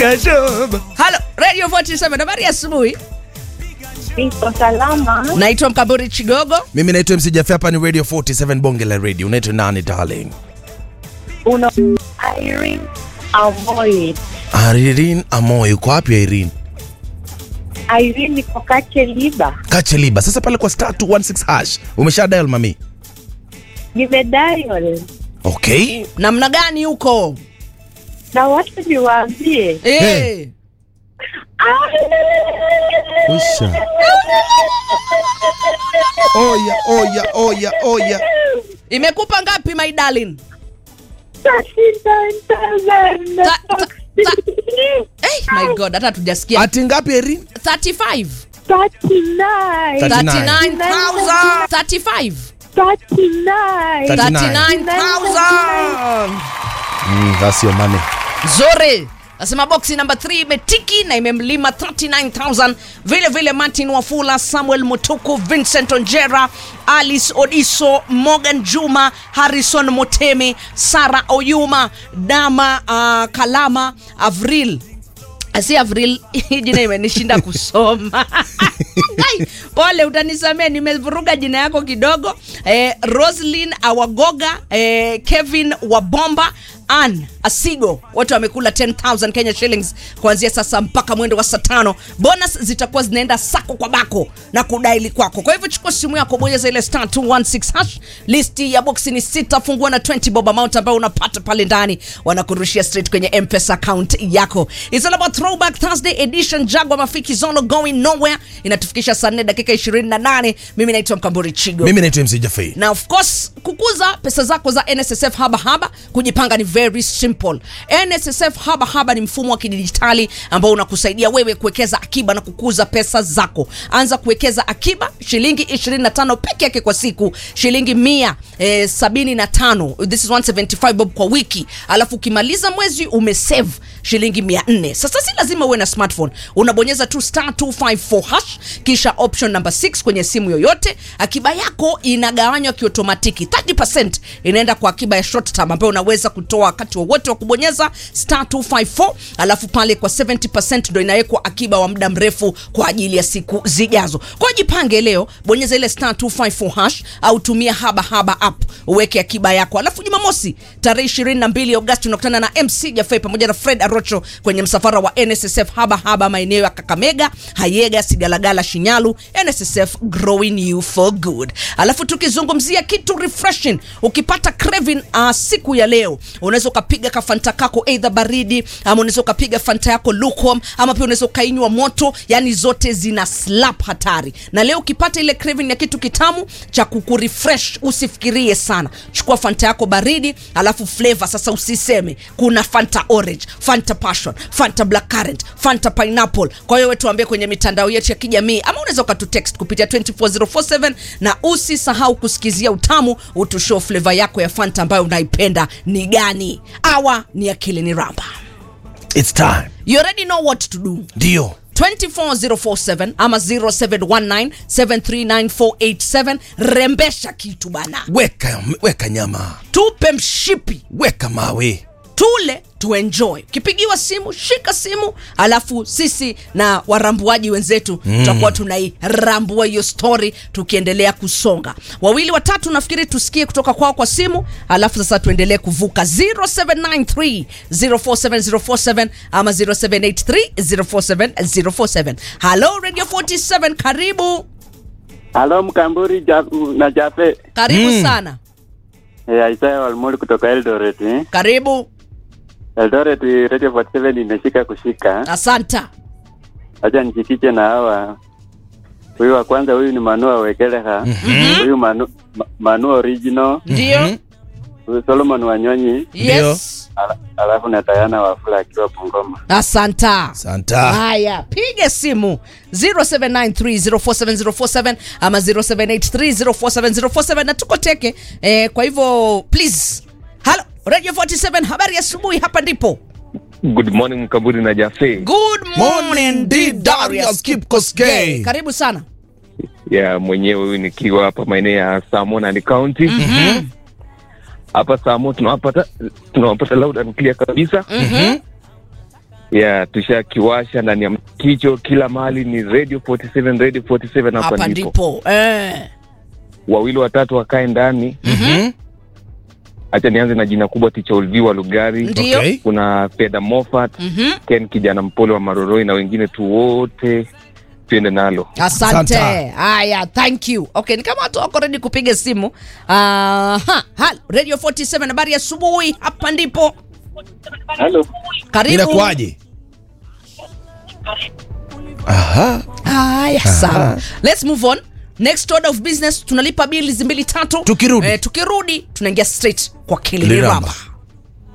piga shobo. Halo, Radio 47 habari ya asubuhi. Niko salama. Naitwa Mkamburi Chigogo. Mimi naitwa MC Jaffe, hapa ni Radio 47 Bonge la Radio. Unaitwa nani darling? Una Irene Amoy. Irene Amoy, uko wapi Irene? Irene niko Kacheliba. Kacheliba. Sasa pale kwa star 216 hash. Umesha dial mami? Nimedial. Okay. Namna gani huko? Na watu niwaambie. Eh. Usha. Oya, oya, oya, oya. Imekupa ngapi my darling? Ta- ta- Hey, my god, hata tujasikia. Ati ngapi Irene? 35. 39. 39,000. 35. 39. 39,000. Mm, that's your money. Nzuri. Nasema boksi namba 3 imetiki na imemlima 39000 vile vile Martin Wafula, Samuel Mutuku, Vincent Onjera, Alice Odiso, Morgan Juma, Harrison Motemi, Sara Oyuma, Dama uh, Kalama, Avril si Avril, hii jina imenishinda kusoma. Ai, Pole, utanisamea, nimevuruga jina yako kidogo. Eh, Roslyn Awagoga, eh, Kevin Wabomba, Ann Asigo, wote wamekula 10000 Kenya shillings kuanzia sasa mpaka mwendo wa saa tano. Bonus zitakuwa zinaenda sako kwa bako na kudaili kwako. Kwa hivyo chukua simu yako, bonyeza ile star 216 hash. Listi ya boxi ni sita, fungua na 20 bob amount ambayo unapata pale ndani, wanakurushia straight kwenye M-Pesa account yako. It's all about Throwback Thursday edition. Jagwa Mafiki Zono going nowhere, inatufikisha saa 4 dakika 28. Mimi naitwa Mkamburi Chigo Mimi naitwa MC Jaffe. na of course kukuza pesa zako za nssf haba haba kujipanga ni very simple nssf haba haba ni mfumo wa kidijitali ambao unakusaidia wewe kuwekeza akiba na kukuza pesa zako anza kuwekeza akiba shilingi 25 peke yake kwa siku shilingi mia eh, 75 this is 175 bob kwa wiki alafu ukimaliza mwezi umesave shilingi 400 sasa si lazima uwe na smartphone unabonyeza tu star 254 hash kisha option number 6 kwenye simu yoyote akiba yako inagawanywa kiotomatiki 30% inaenda kwa akiba ya short term ambayo unaweza kutoa wakati wowote wa kubonyeza star 254 alafu pale kwa 70% ndo inawekwa akiba wa muda mrefu kwa ajili ya siku zijazo kwa jipange leo bonyeza ile star 254 hash au tumia haba haba app uweke akiba yako alafu jumamosi tarehe 22 agosti unakutana na mc jafei pamoja na fred arocho kwenye msafara wa nssf haba haba maeneo ya kakamega hayega sigalagala shinyalu nssf growing you for good alafu tukizungumzia kitu refreshing ukipata craving uh, siku ya leo unaweza ukapiga kafanta kako eidha baridi ama unaweza ukapiga fanta yako lukewarm ama pia unaweza ukainywa moto yani zote zina slap hatari na leo ukipata ile craving ya kitu kitamu cha kukurefresh usifikirie sana chukua fanta yako baridi alafu flavor sasa usiseme kuna fanta orange fanta passion fanta black currant fanta pineapple kwa hiyo wewe tuambie kwenye mitandao yetu ya kijamii ama unaweza ukatutext kupitia 24047 na usisahau kusikizia utamu utushow flavor yako ya fanta ambayo unaipenda ni gani awa ni akili ni ramba It's time. you already know what to do Ndio. 24047 ama 0719739487 rembesha kitu bana Weka weka nyama. tupe mshipi Weka mawe. tule tuenjoy ukipigiwa simu shika simu alafu sisi na warambuaji wenzetu mm. tutakuwa tunairambua hiyo story tukiendelea kusonga wawili watatu nafikiri tusikie kutoka kwao kwa simu alafu sasa tuendelee kuvuka 0793 047047 ama 0783 047047 halo radio 47 karibu Halo Mkamburi ja, na Jafe. karibu Mm. sana Eh, Isaya Walmuli kutoka Eldoret. Eh. karibu Eldoret Radio 47 imeshika kushika. asanta Acha nijifiche na hawa. Huyu wa kwanza huyu ni Manua Wekeleha. Huyu Manu, Ma- Manu original, ndio huyu Solomon Wanyonyi, yes ala- alafu na Diana Wafula akiwa Bungoma. asanta Santa. haya piga simu 0793047047 ama 0783047047 na tuko teke eh, kwa hivyo please halo radio 47 habari ya asubuhi hapa ndipo Good morning Mkaburi na Jafe. good morning Morning, D. Darius Kipkoskei. karibu sana Ya mwenyewe huyu nikiwa hapa maeneo ya Samona County. Hapa Samo tunawapata tunawapata loud and clear kabisa. Mhm. ya tushakiwasha ndani ya kicho kila mahali ni radio 47 radio 47 hapa hapa ndipo ndipo eh. wawili watatu wakae ndani Mhm. hacha nianze na jina kubwa ticha ulviwa lugari Ndio. Okay. kuna fedha mofat Mhm. ken kijana mpole wa maroroi na wengine tu wote tuende nalo asante Asante. haya thank you okay ni kama watu wako ready kupiga simu Aha. Halo, radio 47 habari ya asubuhi hapa ndipo Halo. karibu inakuaje aha haya sawa let's move on next order of business tunalipa bili mbili tatu Tukirudi. eh, tukirudi tunaingia straight kwa Kiliramba. kiliramba